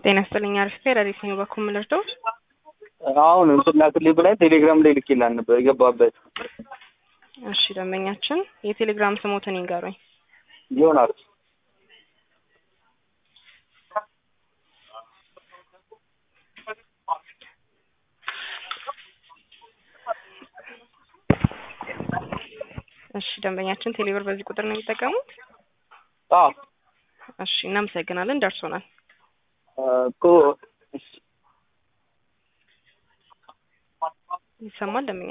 ጤና ይስጥልኝ። አሪፍ ፌራሪት ነው በኩል ምልርደው አሁን እንትና ክሊፕ ብላይ ቴሌግራም ላይ ልኬላን ነበር የገባበት እሺ፣ ደንበኛችን የቴሌግራም ስሞትን ይንገሩኝ። ይሆናል እሺ፣ ደንበኛችን ቴሌብር በዚህ ቁጥር ነው የሚጠቀሙት? አዎ እሺ፣ እናመሰግናለን። ደርሶናል። እኮ ይሰማል ደንበኛ